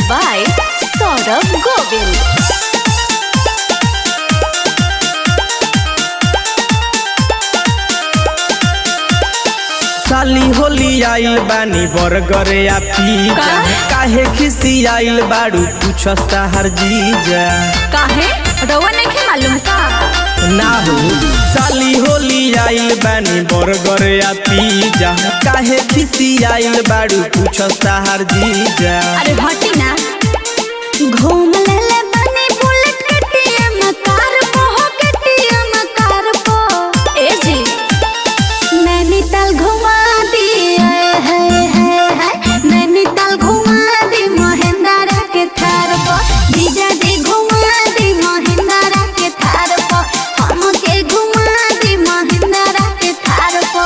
by Saurabh Govind. साली होली आइल बानी बर्गर या पिज्जा का? काहे खिसी आइल बाड़ू पूछता हर जीजा काहे रउआ नहीं मालूम का ना हो साली होली आइल बानी बर्गर या पिज्जा काहे खिसी आइल बाड़ू पूछता हर जीजा अरे हटी ना घूम ले ले बनी बुलेट के टीएम कार पो हो के टीएम कार पो ए जी नैनीताल घुमा दी आए हाय हाय हाय नैनीताल घुमा दी महेंद्रा के थार पो जीजा जी घुमा दी महेंद्रा के थार पो हमके घुमा दी महेंद्रा के थार पो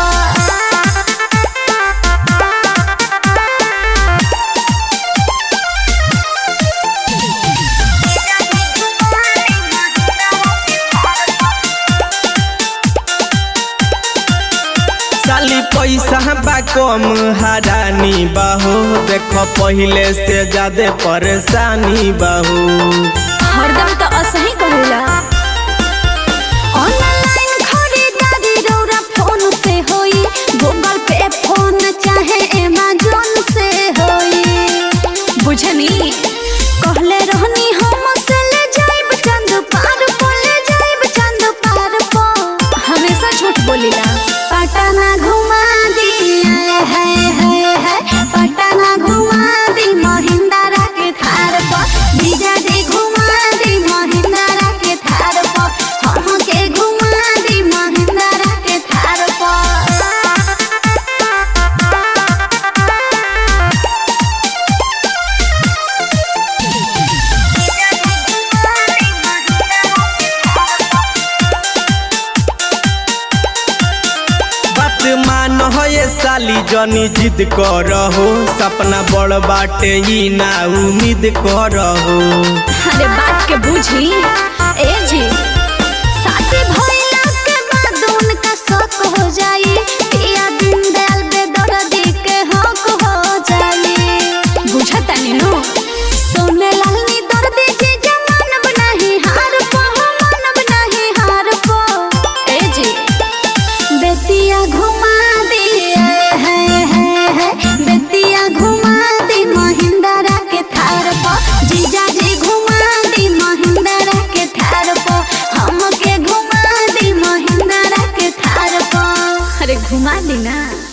साली पैसा बा कम हरानी बाहो देखो पहिले से ज्यादा परेशानी बाहो हरदम तो असही करेला ऑनलाइन खरीदारी रौरा फोन से होई गूगल पे फोन चाहे अमेजोन से होई बुझनी कहले रहनी हम से ले जाइब चंद पार पो ले जाइब चंद पार पो हमेशा झूठ बोलीला पटना घुमा दी आए हाय हाय हाय पटना घुमा दी महिंद्रा के थार पो जीजा जी घुमा दी महिंद्रा के थार पो हमके घुमा दी महिंद्रा के थार पो बात मान हो ये साली जनी जिद करहो सपना बड़ बाटे ही ना उम्मीद करहो अरे बात के बुझी ए जी शादी भइला के बाद उनका शौक हो जाई पिया दिन दयाल बेदर्दी के हक हो जाई बुझता नहीं नो सोने लाल नी दर्दी जी जमान बनाही हार पो मन बनाही हार पो ए जी बेतिया घुमा दी है है है बेतिया घुमा दी महिंद्रा के थार पो जीजा जी घुमा दी महिंद्रा के थार पो हमके घुमा दी महिंद्रा के थार पो अरे घुमा दी ना